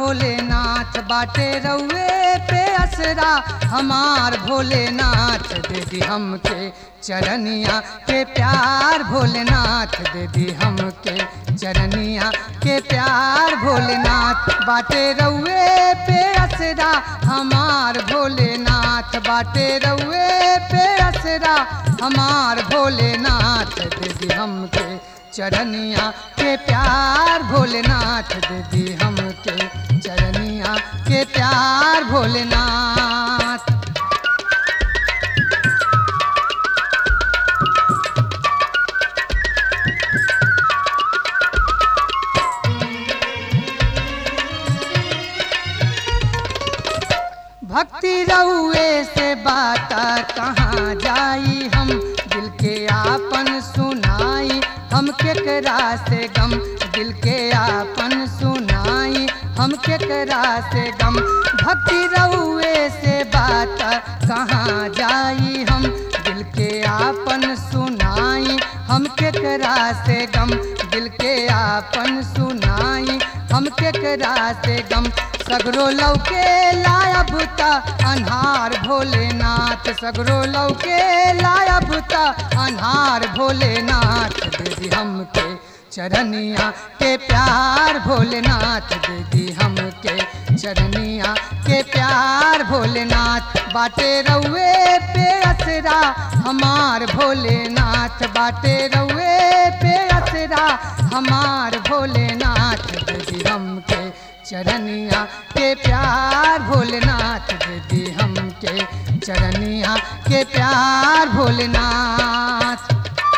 भोलेनाथ बाटे रउए पे असरा हमार भोलेनाथ दे दी हमके चरनिया के प्यार भोलेनाथ दे दी हमके चरनिया के प्यार भोलेनाथ बाटे रउए पे असरा हमार भोलेनाथ बाटे रउए पे असरा हमार भोलेनाथ दे दी हमके चरनिया के प्यार भोलेनाथ दे दी हमके चरनिया के प्यार भोलेनाथ भक्ति रउए से बात कहाँ जाई हम दिल के आपन सुनाई हम केकरा से गम दिल के आपन सुनाई हम केकरा से गम भक्ति रउए से बात कहाँ जाई हम दिल के आपन सुनाई हम केकरा से गम दिल के आपन सुनाई हम केकरा से गम सगरो लौके लाया बुता अनहार भोलेनाथ सगरो लौके लाया बुता अनहार भोलेनाथ दे दी हमके चरनिया के प्यार भोलेनाथ दे दी हमके चरनिया के प्यार भोलेनाथ बाटे रउए पे असरा हमार भोलेनाथ बाटे रउए पे असरा हमार भोलेनाथ दे दी हमके चरनिया के प्यार भोलेनाथ दे दी हमके चरनिया के प्यार भोलेनाथ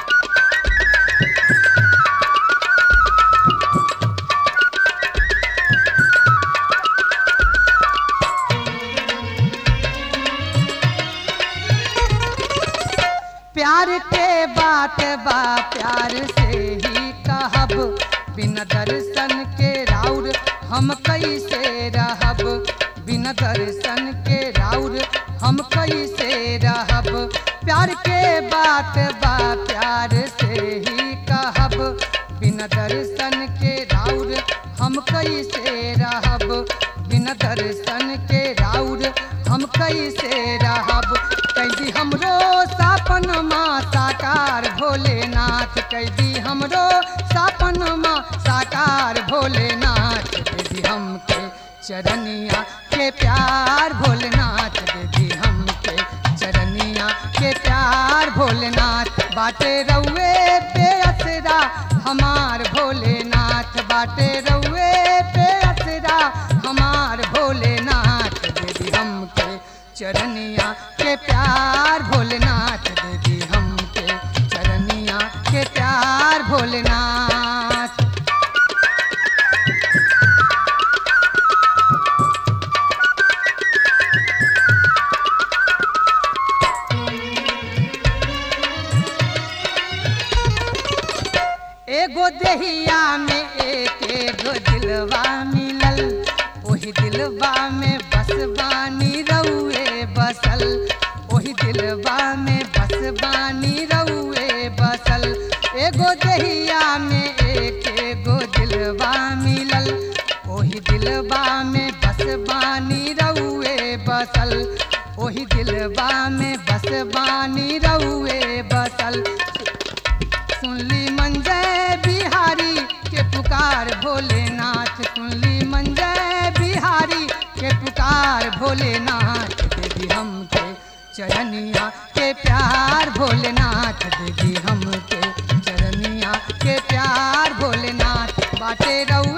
प्यार के बात बा प्यार से ही कहब बिना दर्शन के राउर हम कैसे रहब बिना दर्शन के राउर हम कैसे रहब प्यार के बात बा प्यार से ही कहब बिना दर्शन के राउर हम कैसे रहब बिना दर्शन के राउर हम कैसे रहब कैदी हमरो सापन माँ साकार भोलेनाथ कैदी हमरो सापन माँ साकार भोलेनाथ दीदी हमके चरनिया के प्यार भोलेनाथ दीदी हमके चरनिया के प्यार भोलेनाथ बाटे रउए पे असरा हमार भोलेनाथ बाटे रउए पे असरा हमार भोलेनाथ दीदी हमके चरनिया के प्यार भोलेनाथ दीदी हमके चरनिया के प्यार भोलेनाथ एगो देहिया में एक एगो दिलवा मिलल ओही दिलवा में बस बानी रउए बसल ओही दिलवा में बस बानी रउए बसल एगो देहिया में एक एगो दिलवा मिलल ओही दिलवा में बस बानी रउए बसल ओही दिलवा में बस बानी रउए बसल सुनली मंजय बिहारी के पुकार भोलेनाथ सुनली मंजय बिहारी के पुकार भोलेनाथ देवी हमके चरनिया के प्यार भोलेनाथ देवी हमके चरनिया के प्यार भोलेनाथ बाटे रऊ